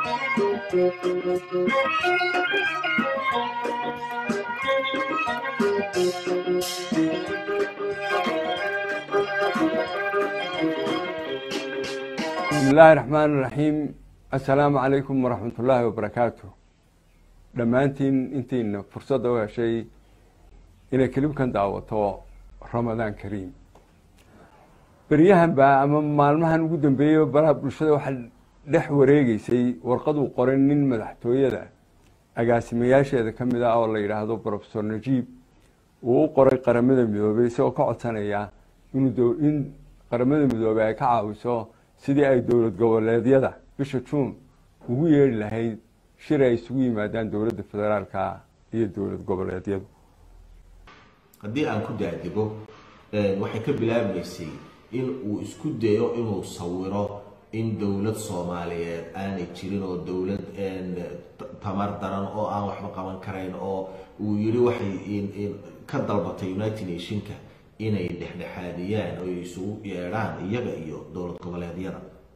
bismi illaahi raxmaan iraxiim assalaamu calaykum waraxmat ullaahi wabarakaatu dhammaantiin intiina fursadda u heshay inay kelibkan daawato ramadaan kariim beryahan baa ama maalmahan ugu dambeeyey baraha bulshada waxaa dhex wareegeysay warqaduu qoray nin madaxtooyada agaasimayaasheeda ka mid ah oo la yidhaahdo profesor najiib uu u qoray qaramada midoobey isagoo ka codsanaya inuu in qaramada midoobey ay ka caawiso sidii ay dowlad goboleedyada bisha juun ugu yeedhi lahayd shir ay isugu yimaadaan dowladda federaalka iyo dowlad goboleedyadu haddii aan ku daadego waxay ka bilaabmaysay in uu isku dayo inuu sawiro in dowlad soomaaliyeed aanay jirin oo dowlad tamar daran oo aan waxba qaban karayn oo uu yidhi waxay ka dalbatay united nationka inay dhexdhexaadiyaan oo isugu yeedhaan iyaga iyo dowlad goboleedyada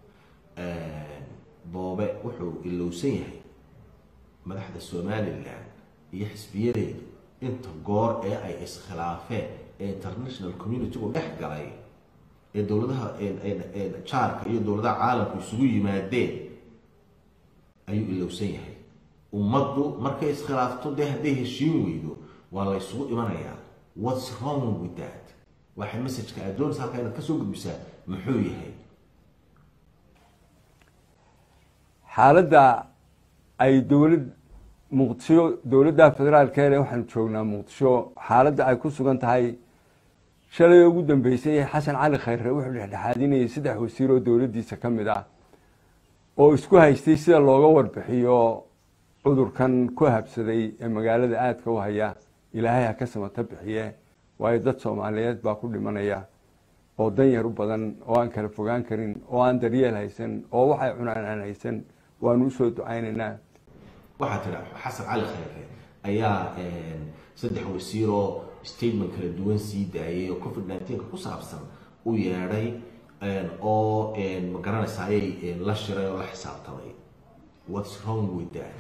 boobe wuxuu ilowsan yahay madaxda somalilan iyo xisbiyadeedu inta goor ee ay iskhilaafeen ee international community-gu dhex galay ee dowladaha jaarka iyo dowladaha caalamku isugu yimaadeen ayuu ilowsan yahay ummaddu markay iskhilaafto dee hadday heshiin weydo waa la ysugu imanayaa whats wrong with that waxay messajka aad doonaysa halkaa inaad kasoo gudbisaa muxuu yahay xaaladda ay dowlad muqdisho dowladda federaalkeene waxaanu joognaa muqdisho xaaladda ay ku sugan tahay shalay ugu dambeysay xasan cali khayre wuxuu dhexdhexaadinayay saddex wasiir oo dowladdiisa ka mid ah oo isku haystay sida looga warbixiyo cudurkan ku habsaday ee magaalada aadka u haya ilaahay ha ka samata bixiye waayo dad soomaaliyeed baa ku dhimanaya oo dan yar u badan oo aan kala fogaan karin oo aan daryeel haysan oo waxay cunaan aan haysan waanu usoo ducaynaynaa waxaa tira xasan cali khayre ayaa saddex wasiir oo statement kala duwan sii daayay oo covid nneteen ku saabsan u yeedhay oo ma garanaysayay la shiray oo la xisaabtamay whats wrong with that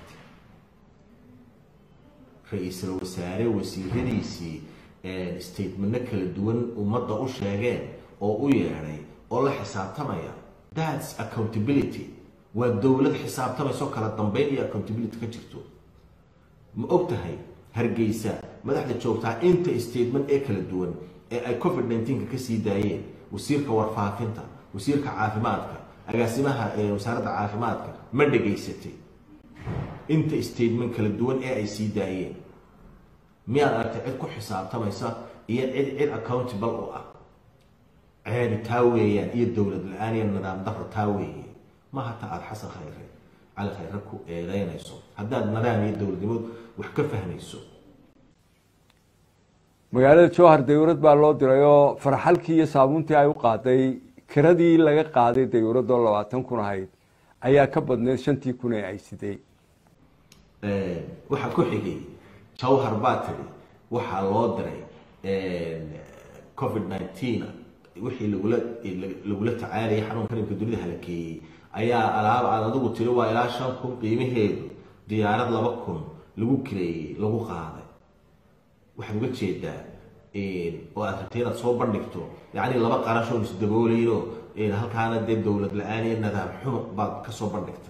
ra-iisul wasaare wasiiradiisii statementno kala duwan ummadda u sheegeen oo u yeedhay oo la xisaabtamaya thats accountability waa dowlad xisaabtamayso kala dambeyn iyo accountability ka jirto ma og tahay hargeysa madaxda joogtaa inta statement ee kala duwan ee ay covid nneteen-ka kasii daayeen wasiirka warfaafinta wasiirka caafimaadka agaasimaha wasaaradda caafimaadka ma dhegaysatay inta statement kala duwan ee ay sii daayeen miyaad aragtay cid ku xisaabtamaysa iyo cid cid accountable u ah ceebi taa weeyaan iyo dowlad la-aan iyo nidaam daro taa weeye maha ta aada xasan khayre cali khayre ku eedeynayso haddaad nidaam iyo dowladnimo wax ka fahmayso magaalada jowhar dawlad baa loo diray oo farxalkii iyo saabuuntii ay u qaaday kiradii laga qaaday dawladoo labaatan kun ahayd ayaa ka badneyd shantii kun ee ay siday waxaa ku xigay jawhar baa tiri waxaa loo diray covid nineteen wixii lagula lagula tacaalayay xanuunka nimka dunida halakeeyey ayaa alaab aad adigu tiri waa ilaa shan kun qiimaheedu diyaarad laba kun lagu kireeyey lagu qaaday waxaad uga jeedaa oo aad rabtay inaad soo bandhigto yacni laba qarashoon isdabooleyno halkaana dee dowlad la-aan iyo nidaam xumo baad kasoo bandhigtay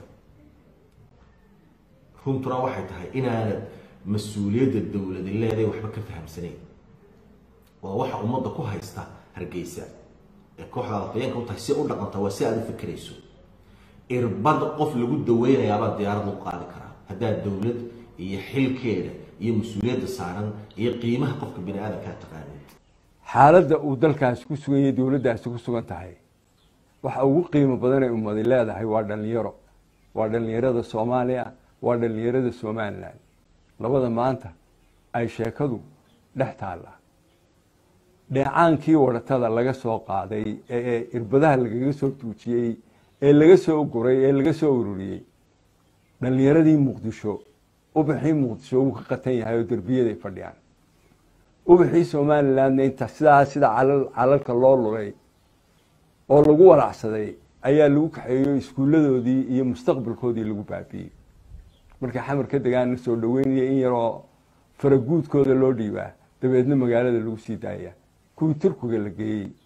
runtuna waxay tahay inaanad mas-uuliyadda dowladi leedahay waxba ka fahamsanayn waa waxa ummadda ku haysta hargeysa ee kooxda alfayeenka u tahay si u dhaqanta waa si aad u fikirayso irbad qof lagu daweynayaabaa diyaarad lagu qaadi karaa haddaad dowlad iyo xilkeeda iyo mas-uuliyadda saaran iyo qiimaha qofka bini aadamkaa taqaanid xaaladda uu dalkaasi ku sugan yahay dowladdaasi ku sugan tahay waxa ugu qiimo badan ay ummadi leedahay waa dhalinyaro waa dhalinyarada soomaaliya waa dhalinyarada somalilan labada maanta ay sheekadu dhex taalla dheecaankii waratada laga soo qaaday ee irbadaha lagaga soo tuujiyey ee laga soo guray ee laga soo ururiyey dhalinyaradii muqdisho ubaxii muqdisho wuu ka qatan yahay oo derbiyaday fadhiyaan ubaxii somalilandna inta sidaa sida calal calalka loo lulay oo lagu walacsaday ayaa lagu kaxeeyo iskuulladoodii iyo mustaqbalkoodii lagu baabiiyey markay xamar ka degaana soo dhaweynaya in yaroo faraguudkooda loo dhiibaa dabeedna magaalada lagu sii daaya kuwii turkiga la geeyey